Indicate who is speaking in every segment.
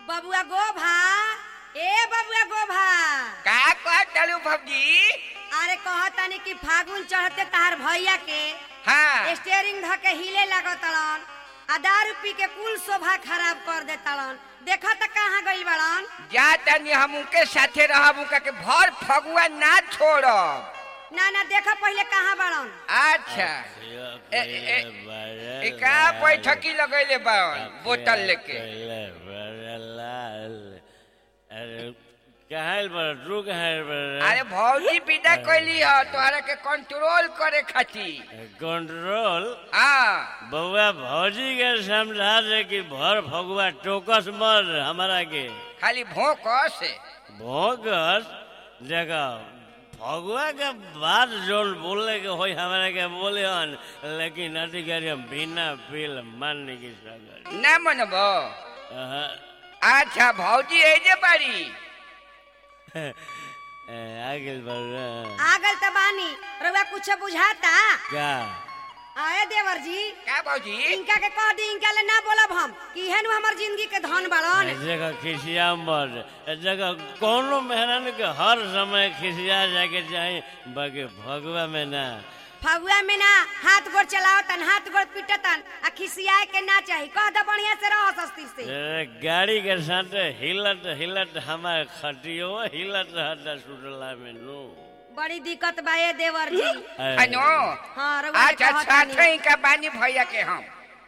Speaker 1: बबुआ गोभा ए बबुआ गोभा
Speaker 2: का कहतलू भौजी
Speaker 1: अरे कहतानी कि फागुन चढ़ते तहार भैया के
Speaker 2: हाँ
Speaker 1: स्टेयरिंग ध के हिले लगतड़न आ दारू पी के कुल शोभा खराब कर देतड़न देखा त कहाँ गइल बड़न
Speaker 2: जा तनी हम उनके साथे रहब उनका के भर फगुआ ना छोड़ब
Speaker 1: ना ना देखा पहले कहाँ बड़न
Speaker 2: अच्छा ए, ए, ए का बैठकी लगैले बावन बोतल लेके
Speaker 3: कहल पर तू कहल पर
Speaker 2: अरे भौजी विदा कैली ह तोहरा के कंट्रोल करे खातिर
Speaker 3: कंट्रोल
Speaker 2: हाँ
Speaker 3: बउआ भौजी के समझा दे कि भर फगुआ टोकस मर हमारा के
Speaker 2: खाली भोंकस
Speaker 3: भोगस देखो फगुआ के बात जोन बोले के होई हमारा के बोले हन लेकिन अति करी हम बिना पील मान नहीं की सकल
Speaker 2: ना मनब
Speaker 3: अहा,
Speaker 2: अच्छा भौजी एजे बारी
Speaker 3: ए, आगिल पर
Speaker 1: आगल त बानी रउआ कुछ बुझाता
Speaker 3: क्या
Speaker 1: आए देवर जी
Speaker 2: का भौजी
Speaker 1: इनका के कह दी इनका ले ना बोलब हम कि इहे नु हमर जिंदगी के धन बड़न
Speaker 3: जगह खिसिया मर जगह कोनो मेहरान के हर समय खिसिया जाके चाहे बाकी भगवा में ना
Speaker 1: फगुआ में ना हाथ गोड़ चलाओ तन हाथ गोड़ पीटतन आ खिसियाए के ना चाही कह द बढ़िया से रह सस्ती से
Speaker 3: ए, गाड़ी के साथ हिलत हिलत हमारे खटियो हिलत रहता सुटला में नु
Speaker 1: बड़ी दिक्कत बा ए देवर जी
Speaker 3: ए,
Speaker 2: अनो
Speaker 1: हाँ रउआ के
Speaker 2: अच्छा
Speaker 1: कहतानी।
Speaker 2: साथे ही का बानी भैया के हम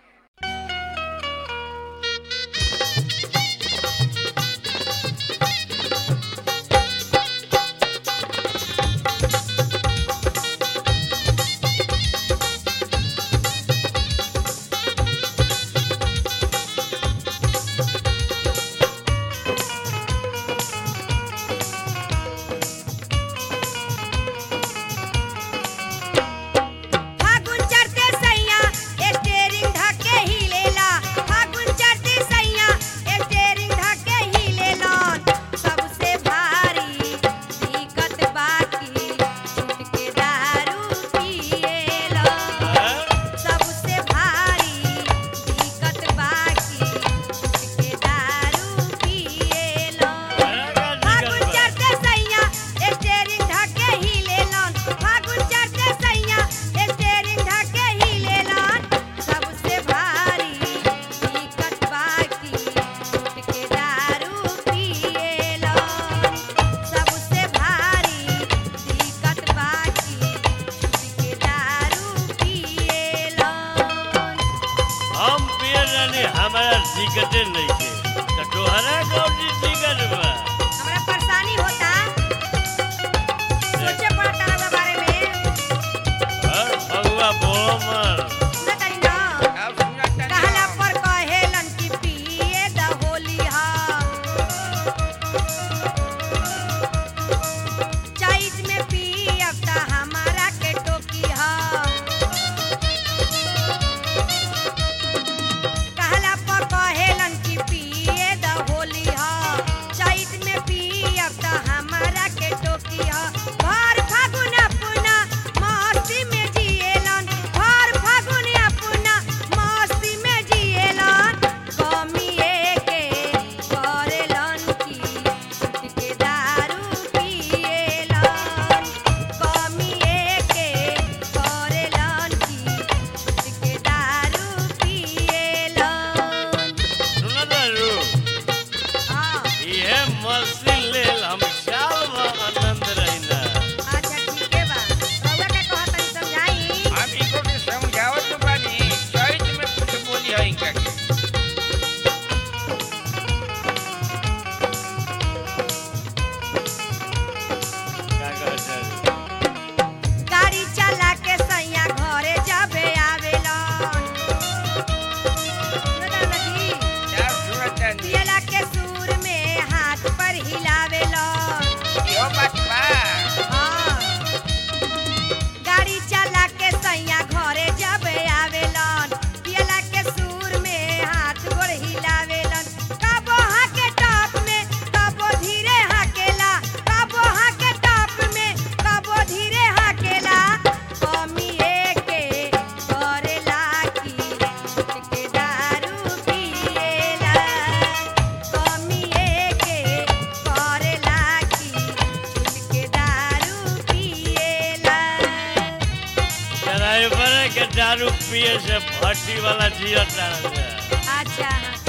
Speaker 1: फागुन चढ़ते सैया स्टेयरिंग धके हिलेला फागुन चढ़ते सैया स्टेयरिंग धके हिलेला सबसे भारी दिक्कत बाकी छूट के दारू पिएला सबसे भारी दिक्कत बाकी छूट के दारू पिएला फागुन चढ़ते सैया स्टेयरिंग धके हिलेलन फागुन चढ़ते सैया स्टेयरिंग धके हिलेलन सबसे भारी दिक्कत बाकी छूट के दारू पिएलन सबसे भारी दिक्कत बाकी छूट के दारू पिएलन
Speaker 3: हम पिए जानी हमारा दिक्कते नहीं के तो तोहरा कौन दिक्कत बा
Speaker 1: हमरा परेशानी होता सोचे पड़ता रउआ बारे में
Speaker 3: हर फगुआ बोलो मर
Speaker 1: ना करी ना
Speaker 2: अब सुनत तनी
Speaker 1: कहला
Speaker 2: हम।
Speaker 1: पर कहेलन कि पिए द होली हा चैत में पियब त हमारा के टोकी हा कहला पर कहेलन कि पिए द होली हा चैत में पियब त हमारा के टोकी हा भर फागुन अपना मस्ती में जिएलन भर फागुन
Speaker 3: पिए से भट्टी वाला जियत
Speaker 1: अच्छा